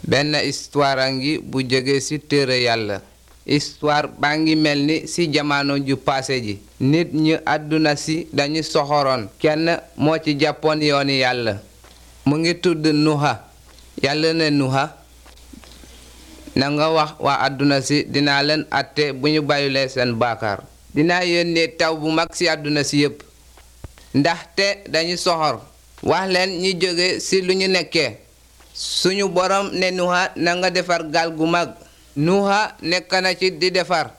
benn histoire a ngi bu jóge ci téere yàlla histoire baa ngi mel ni ci jamono ju paase ji nit ñi àdduna si dañu soxoroon kenn moo ci jàppoon yooni yàlla mu ngi tudd nuha yàlla ne nuha na nga wax waa àdduna si dinaa leen àtte bu ñu bàyyilee seen baakaar dinaa yónnee taw bu mag ci àdduna si yépp ndaxte dañu soxor wax leen ñi jóge ci lu ñu nekkee suñu borom ne nuha na nga defar gaal gu mag nuha nekk na ci di defar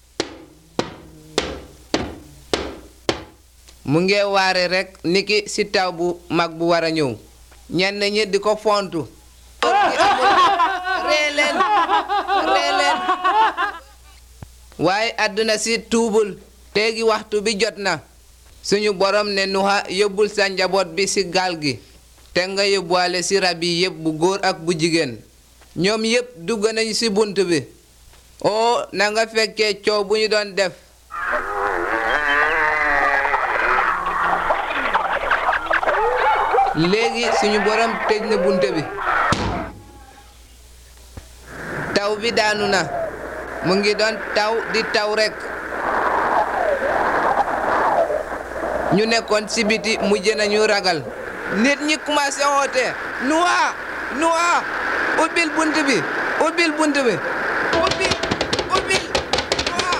mu ngi waare rekk niki ci taw bu mag bu war a ñëw ñenn ñi di ko fontu ree leen ree leen waaye àdduna si tuubul teegi waxtu bi jot na suñu borom ne nuha yóbbul sa njaboot bi ci gaal gi te nga yóbbuwaale ci rab yi yépp bu góor ak bu jigéen ñoom yépp dugg nañu ci bunt bi oo na nga fekkee coow bu ñu doon def léegi suñu borom tëj na bunt bi taw bi daanu na mu ngi doon taw di taw rekk ñu nekkoon ci biti mujj nañu ragal nit ñi commencé woote nuwa nuwa ubbil bunt bi ubbil bunt bi ubbil ubbil nuwa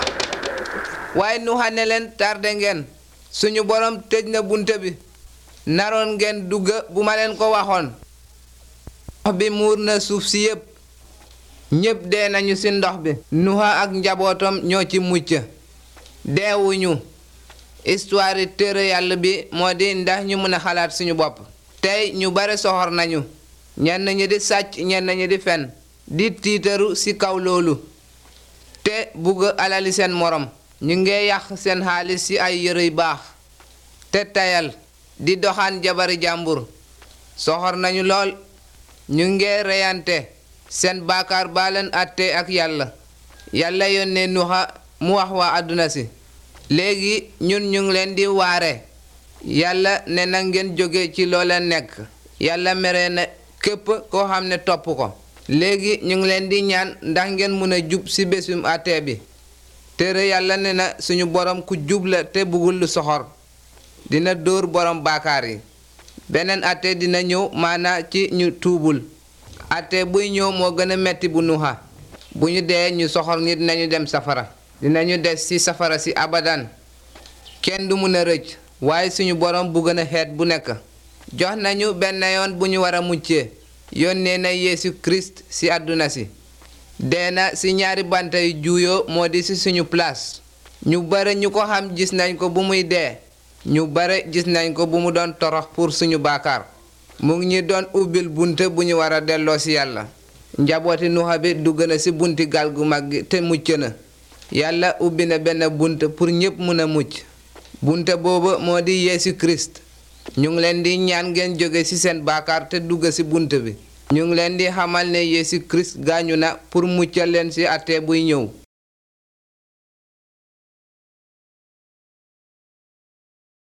waaye nuwa ne leen tarde ngeen suñu borom tëj na bunt bi naroon ngeen dugg bu ma leen ko waxoon ndox bi muur na suuf si yépp ñépp dee nañu ci ndox bi nuha ak njabootam ñoo ci mucc deewuñu histoire téere yàlla bi moo di ndax ñu mën a xalaat suñu bopp tey ñu bare soxor nañu ñenn ñi di sàcc ñenn ñi di fen di tiitaru ci kaw loolu te bugg alali seen morom ñu ngi yàq seen xaalis ci ay yëre yu baax te tayal di doxaan jabari jàmbur soxor nañu lool ñu ngi reyante seen baakaar baa leen àtte ak yàlla yàlla yónnee nuxa mu wax waa àdduna si léegi ñun ñu ngi leen di waare yàlla ne na ngeen jóge ci loo leen nekk yàlla mere na képp koo xam ne topp ko léegi ñu ngi leen di ñaan ndax ngeen mun a jub ci bésum àtte bi téere yàlla ne na suñu borom ku jub la te bëggul lu soxor dina dóor borom baakaar yi beneen àtte dina ñëw maanaa ci ñu tuubul àtte buy ñëw moo gën a metti bu nuxa bu ñu dee ñu soxor nit dinañu dem safara dinañu des ci safara si abadan kenn du mun a rëcc waaye suñu borom bu gën a xeet bu nekk jox nañu benn yoon bu ñu war a muccee yónnee na Yeesu Kirist ci àdduna si dee na ci ñaari banta yu juuyoo moo di ci suñu place ñu bare ñu ko xam gis nañ ko bu muy dee ñu bare gis nañ ko bu mu doon torox pour suñu baakaar mu ngi ñu doon ubbil bunt bu ñu war a delloo ci yàlla njabooti nuxa bi dugg na ci bunti gaal gu mag gi te mucc na yàlla ubbi na benn bunt pour ñépp mën a mucc bunte boobu moo di Yeesu Kirist ñu ngi leen di ñaan ngeen jóge ci seen baakaar te dugg ci bunt bi ñu ngi leen di xamal ne Yeesu Kirist gaañu na pour muccal leen ci àtte buy ñëw